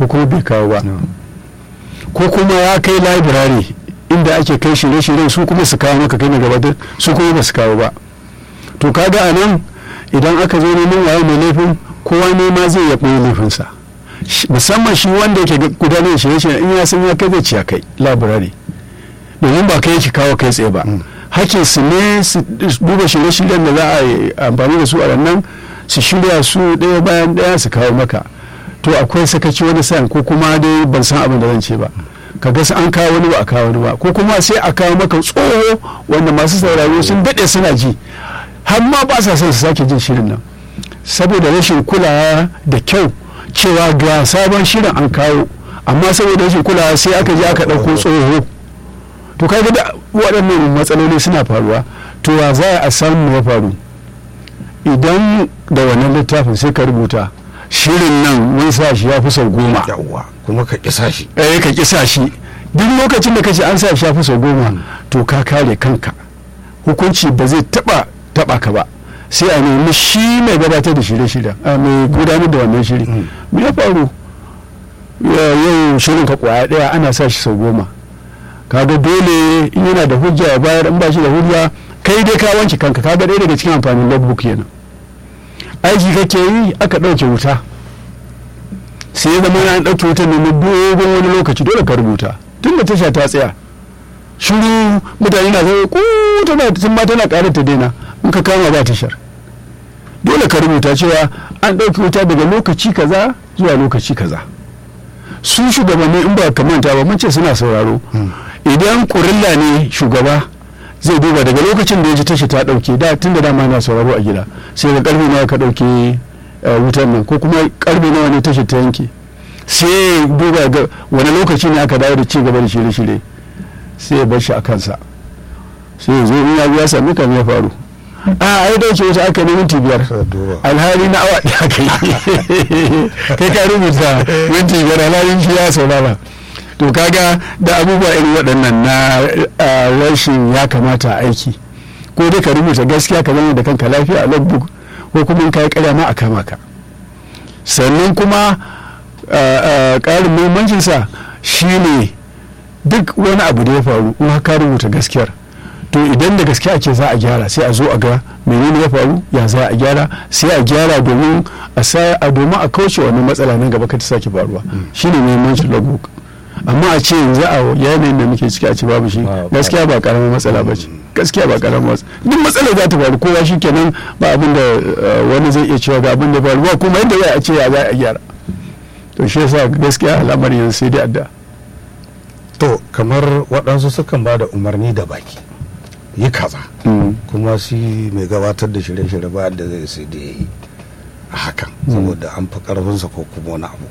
ko kuma bai kawo ba ko kuma ya kai library inda ake kai shirye-shiryen su kuma su kawo maka kai na gabatar su kuma ba su kawo ba to kaga a nan idan aka zo neman waye mai laifin kowa ne ma zai ya ɓoye laifinsa musamman shi wanda yake gudanar da shirye-shiryen in ya san ya kai zai ci kai library domin ba kai yake kawo kai tsaye ba hakkin su ne su duba shirye-shiryen da za a yi amfani da su a nan su shirya su ɗaya bayan ɗaya su kawo maka to akwai sakaci wani sa'in ko kuma dai ban san abin da zan ce ba ka ga an kawo wani ba a kawo wani ba ko kuma sai a kawo maka tsoho wanda masu sauraro sun daɗe suna ji har ma ba sa son su sake jin shirin nan saboda rashin kulawa da kyau cewa ga sabon shirin an kawo amma saboda rashin kulawa sai aka je aka ɗauko tsoho to kaga da waɗannan matsaloli suna faruwa to wa za a samu ya faru idan da wannan littafin sai ka rubuta shirin nan mun sa shi ya fi sau goma yawwa kuma ka kisa shi eh ka kisa shi duk lokacin da kace an sa shi ya fi sau goma to ka kare kanka hukunci ba zai taba taba ka ba sai a nemi shi mai gabatar da shirye-shirye mai gudanar da wannan shiri me ya faru yau shirin ka kwaya daya ana sa shi sau goma kaga dole in yana da hujja ya bayar in ba shi da hujja kai dai ka wanke kanka kaga ɗaya daga cikin amfanin logbook kenan aiki kake yi aka ɗauke wuta sai ya zama an ɗauke wutar ne dogon wani lokaci dole ka rubuta tun da tasha ta tsaya shiru mutane na zai ku tana tun ma tana ƙarar ta daina in ka kama ba tashar dole ka rubuta cewa an ɗauke wuta daga lokaci kaza zuwa lokaci kaza su shugabanni in ba ka manta ba mun ce suna sauraro idan kurilla ne shugaba zai duba daga lokacin da ya ji tashi ta dauke da tun da dama na sauraro a gida sai ga karfe nawa ka dauke wutar nan ko kuma karfe nawa ne tashi ta yanke sai duba ga wani lokaci ne aka dawo da ci gaba da shirye-shirye sai ya bar shi a kansa sai ya zo in ya ya sami kan ya faru a ai dauke wuta aka ne minti biyar alhali na awa ɗaya kai kai ka rubuta minti biyar alhali shi ya saurara to kaga da abubuwa irin waɗannan na rashin ya kamata a aiki ko dai ka rubuta gaskiya ka zama da kanka lafiya a logbook ko kuma in kai karya ma a kama ka sannan kuma ƙarin muhimmancinsa shine duk wani abu da ya faru in ka rubuta gaskiyar to idan da gaske ake za a gyara sai a zo a ga menene ya faru ya za a gyara sai a gyara domin a a domin a kauce wannan matsala nan gaba ka ta sake faruwa shine muhimmancin logbook amma a ce yanzu a yanayin da muke ciki a ce babu shi gaskiya ba karamin matsala ba ce gaskiya ba karamin matsala duk matsala za ta faru kowa shi kenan ba abin da wani zai iya cewa ga abin da faru ba kuma yadda za a ce ya za a gyara to shi yasa gaskiya al'amari yanzu sai dai adda to kamar waɗansu sukan ba da umarni da baki yi kaza kuma shi mai gabatar da shirye-shirye ba da zai sai da ya yi a hakan saboda an fi ƙarfinsa ko kuma wani abu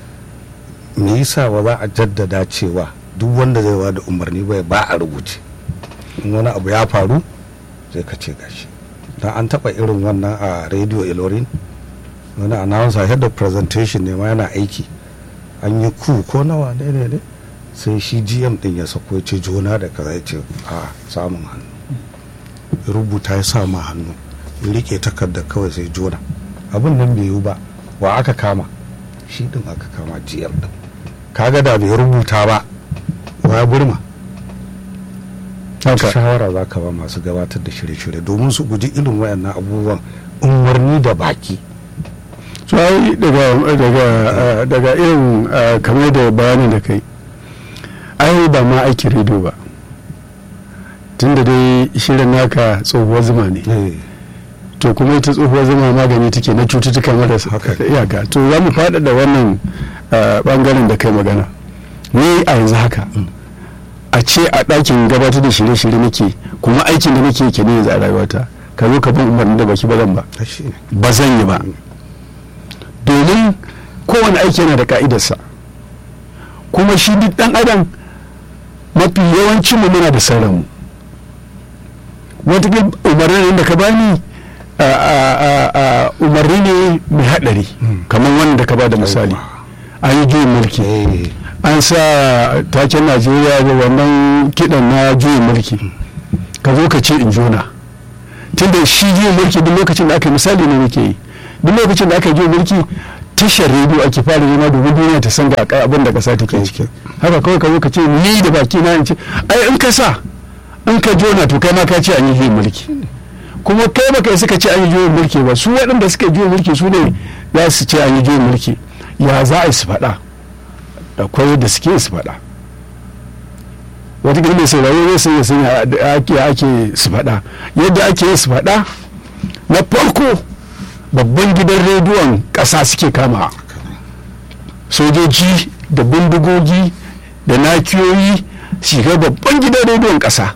me yasa ba za a jaddada cewa duk wanda zai ba da umarni bai ba a rubuce in wani abu ya faru zai ka ce gashi dan an taba irin wannan a radio ilorin wani announcer head of presentation ne ma yana aiki an yi ku ko nawa ne ne ne sai shi gm din ya sako ya ce jona da kaza ya ce a samun hannu ya rubuta ya sa ma hannu ya rike takardar kawai sai jona abin nan bai yiwu ba wa aka kama shi din aka kama gm din kaga da bai rubuta ba wa burma shawara za ka ba masu gabatar da shirye-shirye domin su guji irin wayannan abubuwan umarni da baki sai daga daga irin kamar da bayanin da kai ai ba ma aikin rediyo ba tunda dai shirin naka tsohuwar zuma ne to kuma ita tsohuwar zuma magani take na cututtuka marasa iyaka to za mu faɗaɗa wannan bangaren da kai magana ni a yanzu haka a ce a ɗakin gabatar da shirye-shirye nake kuma aikin da nake ke ne yanzu a rayuwata ka zo ka bin umarni da baki ba zan ba ba zan yi ba domin kowane aiki yana da ka'idarsa kuma shi duk ɗan adam mafi yawancin mu muna da sauranmu wata umarnin da ka bani umarni ne mai haɗari kamar wanda ka ba da misali an yi juyin mulki an sa taken najeriya da wannan kiɗan na juyin mulki ka zo ka ce in jona tunda shi juyin mulki duk lokacin da aka yi misali ne muke yi duk lokacin da aka yi juyin mulki tashar rediyo ake fara nema domin duniya ta san ga abin da kasa take ciki haka kawai ka zo ka ce ni da baki na in ce ai in ka sa in ka jona to kai ma ka ce an yi juyin mulki kuma kai baka yi suka ce an yi juyin mulki ba su waɗanda suka juyin mulki su ne za su ce an yi juyin mulki ya za a yi su faɗa akwai da suke su faɗa wata mai sauraro zai sanya sanya ake ake su faɗa yadda ake su faɗa na farko babban gidan rediyon ƙasa suke kama sojoji da bindigogi da nakiyoyi shiga babban gidan rediyon ƙasa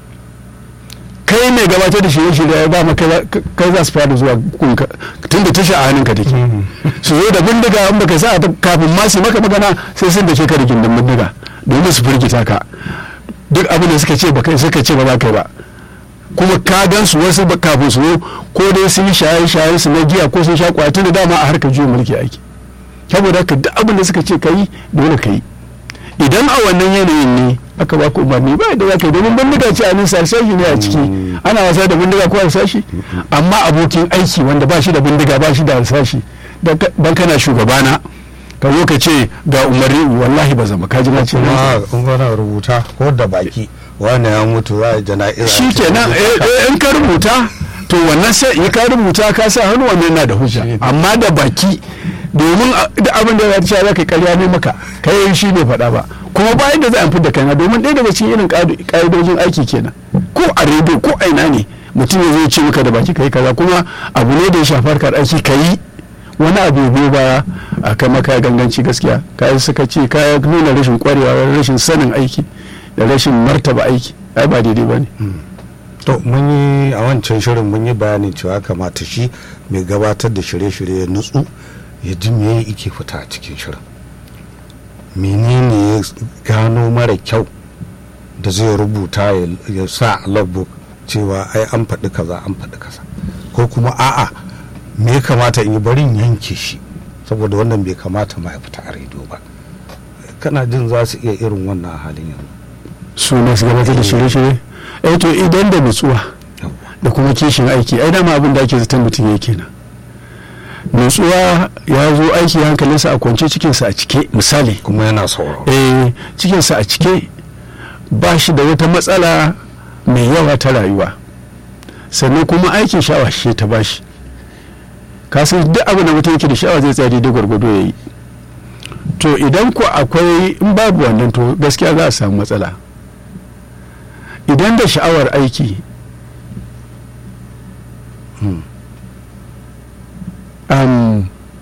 kai mai gabatar da shirye-shirye ya ba kai za su fara zuwa kunka tun da tasha a hannunka take su zo da bindiga in baka sa kafin ma su maka magana sai sun da ke ka da gindin bindiga domin su firgita ka duk abin da suka ce ba kai suka ce ba za ka ba kuma ka gan su wasu kafin su ko dai sun yi shaye-shaye su na giya ko sun sha kwatu da dama a harkar juyin mulki aiki saboda haka duk abin da suka ce ka yi dole ka yi idan a wannan yanayin ne aka ba ku umarni ba da za ka yi domin bindiga ce a nisa sashi ne a ciki ana wasa da bindiga ko harsashi amma abokin aiki wanda ba shi da bindiga ba shi da harsashi dan kana shugabana ka zo ka ce ga umarni wallahi ba zama ka ji na ce na rubuta ko da baki wani ya mutu za a jana'iza shi kenan in ka rubuta to wannan sai in ka rubuta ka sa hannu wannan na da hujja amma da baki domin da abin da ya ce za ka karya ne maka kai shi ne faɗa ba kuma bayan da za a fi da kaina domin ɗaya daga cikin irin ƙa'idojin aiki kenan ko a rediyo ko a ina ne mutum ya zo ce maka da baki kai kaza kuma abu ne da ya shafi harkar aiki ka yi wani abu biyu baya a kai maka ganganci gaskiya ka yi suka ce ka nuna rashin kwarewa rashin sanin aiki da rashin martaba aiki ai ba daidai ba ne to mun yi a wancan shirin mun yi bayanin cewa kamata shi mai gabatar da shirye-shirye ya nutsu ya ji me yake fita a cikin shirin menene ya gano mara kyau da zai rubuta ya sa a logbook cewa ai an faɗi kaza an faɗi kaza ko kuma a'a me ya kamata in yi barin yanke shi saboda wannan bai kamata ma ya fita a rediyo ba kana jin za su iya irin wannan halin yanzu su ne su gabatar da shirye-shirye eh to idan da nutsuwa da kuma kishin aiki ai dama abin da ake zaton mutum ya kenan nutsuwa ya zo aiki hankalinsa a kwance cikinsa a cike misali kuma yana sauraro eh cikinsa a cike ba shi da wata matsala mai yawa ta rayuwa sannan kuma aikin sha'awa shi ta bashi kasan duk abin da mutum yake da sha'awa zai tsaya daidai gwargwado ya yi to idan ku akwai in babu wannan to gaskiya za a samu matsala idan da sha'awar aiki um,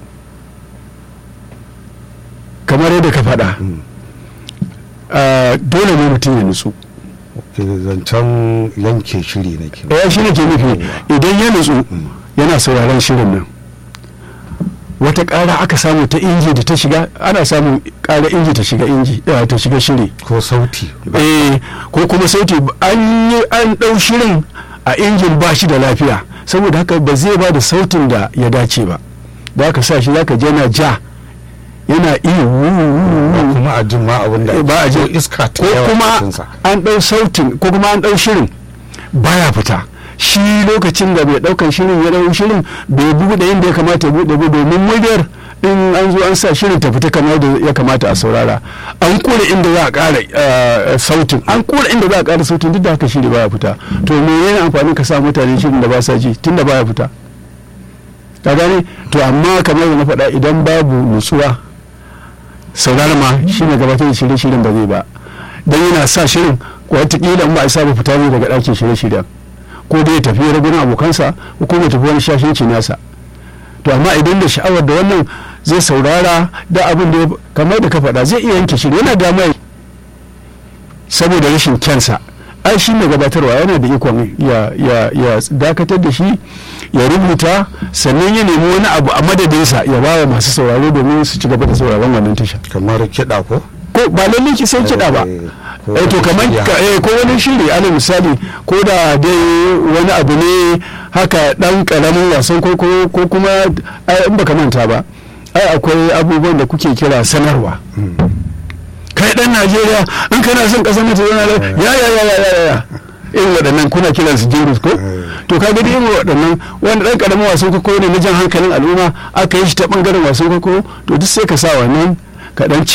kamar yadda ka faɗa uh, dole ne mutum ya nutsu zancen yanke shiri na ke ya shi ne ke nufi idan ya nutsu yana sauraron shirin nan wata ƙara aka samu ta inji da ta shiga ana samun ƙara inji ta shiga inji ta shiga shiri ko sauti eh ko kuma sauti an yi an ɗau shirin a injin ba shi da lafiya saboda haka ba zai ba da sautin da ya dace ba da aka sa shi zaka je yana ja yana iyo kuma a jin ma abin da ba a jin iska ta ko yawa kuma cikinsa. an ɗau sautin ko kuma an ɗau shirin baya fita shi lokacin da bai ɗaukan shirin ya ɗau shirin bai buɗe inda ya kamata ya buɗe ba domin muryar in an zo an sa shirin ta fita kamar da ya kamata a saurara an kura inda za a ƙara eh, sautin an kura inda za a ƙara sautin duk da haka shiri baya fita to me yana amfani ka sa mutane shirin da ba sa ji tun da baya fita ka gane to amma kamar da na faɗa idan babu nutsuwa saurara ma shi ne gabatar da shirye-shiryen ba zai ba don yana sa shirin watakila in ba a saba fita ne daga ɗakin shirye-shiryen ko dai ya tafi ragunan abokansa ko kuma ya tafi wani shashinci nasa to amma idan da sha'awar da wannan zai saurara da abin da ya- kamar da ka faɗa zai iya yanke shiri yana da mai saboda rashin kyansa ai shi mai gabatarwa yana da ikon ya, ya, ya dakatar da shi ya rubuta sannan ya nemi wani abu a madadinsa ya ba wa masu sauraro domin su ci gaba da sauraron wannan tasha kamar kiɗa ko ko ba lalle ki sai kiɗa ba Eh, ko eh to kamar shirya. ka- eh, ko wani shiri alal misali ko da dai wani abu ne haka dan karamin wasan ko ko ko kuma ai, in baka manta ba ai akwai abubuwan da kuke kira sanarwa kai dan Najeriya in kana son kasar mutu yana ya ya ya ya ya ya irin waɗannan kuna kiran su jingles ko to ka gani irin waɗannan wanda ɗan ƙaramin wasan kwaikwayo ne na jan hankalin al'umma aka yi shi ta ɓangaren wasan kwaikwayo to duk sai ka sa wannan ka ɗan